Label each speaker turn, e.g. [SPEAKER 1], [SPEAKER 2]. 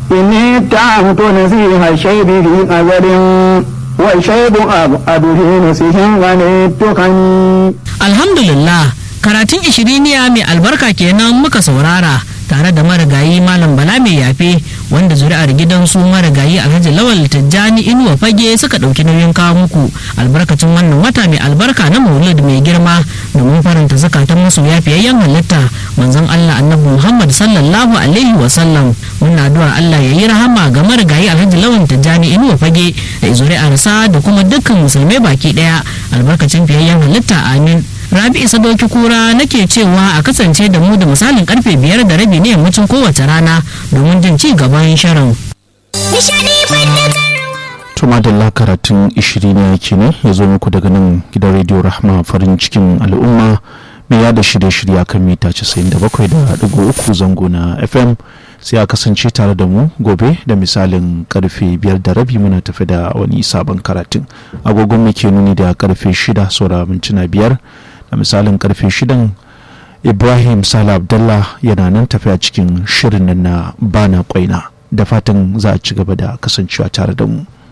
[SPEAKER 1] إني اتهمت نسيح الشيب في قدر والشيب أبعد في نسيح ونتقني
[SPEAKER 2] alhamdulillah karatun ishiriniya mai albarka kenan muka saurara tare da marigayi malam bala mai yafe wanda zuri'ar gidansu marigayi alhaji lawal tijjani inuwa fage suka ɗauki nauyin kawo muku albarkacin wannan wata mai albarka na maulid mai girma domin faranta zakatan masu yafiyayyen halitta manzon allah annabi muhammad sallallahu alaihi wa sallam muna addu'ar allah ya yi rahama ga marigayi alhaji lawal tijjani inuwa fage da zuri'arsa da kuma dukkan musulmai baki ɗaya albarkacin fiyayyen halitta amin rabi isa doki kura nake cewa a kasance da mu da misalin karfe biyar da rabi ne yammacin kowace rana domin jin ci gaban shirin
[SPEAKER 3] tuma da karatun ishiri ne yake ne ya zo muku daga nan gidan rediyo rahma farin cikin al'umma mai yada shirye-shirye kan mita 97.3 zango na fm sai a kasance tare da mu gobe da misalin karfe biyar da rabi muna tafi da wani sabon karatun agogon muke nuni da karfe shida saura mintuna biyar da misalin karfe shidan ibrahim sala abdallah yana nan tafiya cikin shirin nan na bana kwaina da fatan za a ci gaba da kasancewa tare da mu